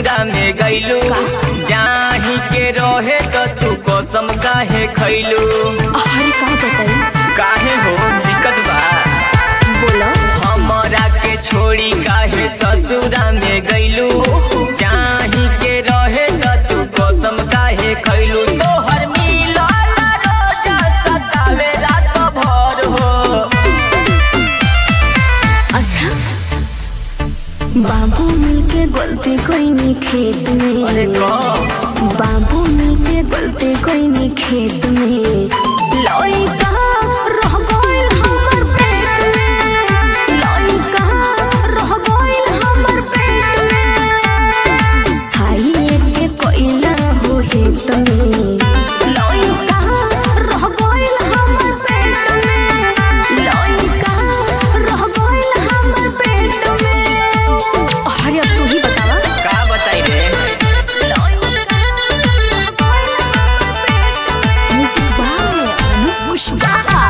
ससुरा में गइलू जाही के रहे तो तू कसम काहे खैलू अरे का बताई काहे हो दिक्कत बा बोलो हमरा के छोड़ी काहे ससुरा में गइलू जाही के रहे तो तू कसम काहे खैलू तोहर मिलल रोजा सतावे रात भर हो अच्छा बाबू मिलके गलती कोई नहीं खेत अरे में कब बाबू मिलके गलती कोई नहीं खेत में लइका रह गइल हमर पेट में लइका रह गइल हमर पेट में खाइए के कोइला हो हेत में लइका रह गइल हमर पेट में लइका रह गइल हमर पेट में अरे अब तू ही बतावा का बताई रे Music by Anup Kushwaha.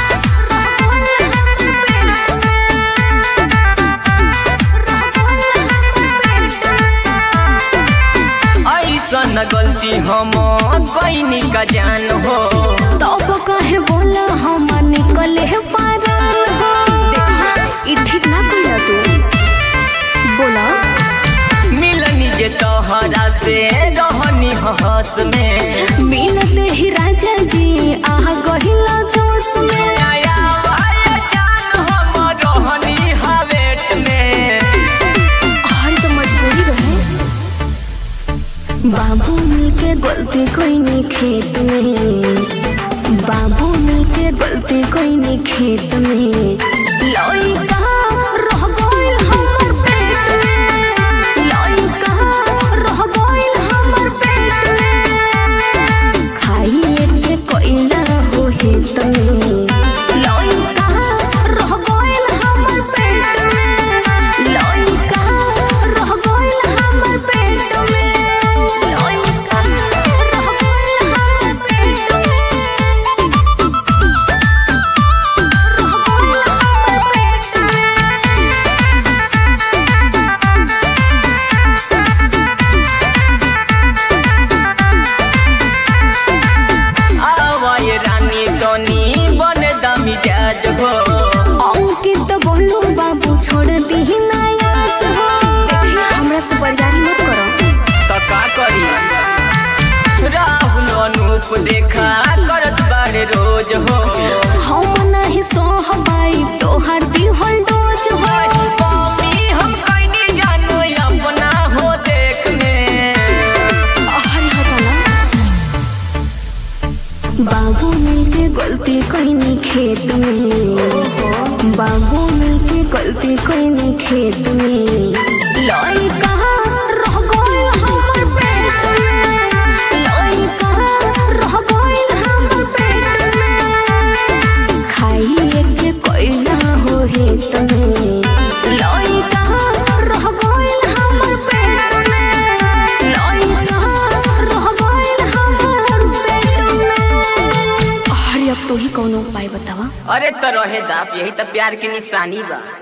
ऐसन गलती हम कैनी का जान हो तब कहे बोला हम निकले है पारान हो देखा ई ठीक ना कइला तू बोला मिलनी जे तोहरा से रहनी हंस में मिलते ही राजा जी आह गहिला जोश में नया वाला जान हम रहनी हवेट में हर तो मजबूरी रहे बाबू मिलके गलती कोई नहीं खेत में बाबू मिलके गलती कोई नहीं खेत में लइका रह गइल हमर पेट में लइका रह गइल हमर पेट में खाइए के कोइला हो हेत में लइका रह गइल हमर पेट में लइका रह गइल हमर पेट में लइका रह गइल हमर पेट में आवाए रानी तनी बन दमी जाज हो अंकित बोलू बाबू छोड़ दी नायाज हो देखिए हमरा से बरियारी मत करो तो का करी राहुल अनूप देखा करत बारे रोज हो हम नहीं सोहबाई तोहर दिहल डोज हो मम्मी हम कैनी जानो अपना हो देख में हरी हटाना बाबू मिलके गलती कोई नहीं खेत में बाबू मिलके गलती कोई नहीं खेत में लइका रह गइल हमर पेट में लइका रह गइल हमर पेट में खाइए के कोइला हो हेत में लइका रह गइल हमर पेट में लइका रह गइल हमर पेट में अरे अब तो ही कौनो उपाय बतावा अरे तो रहे दाप यही तो प्यार की निशानी बा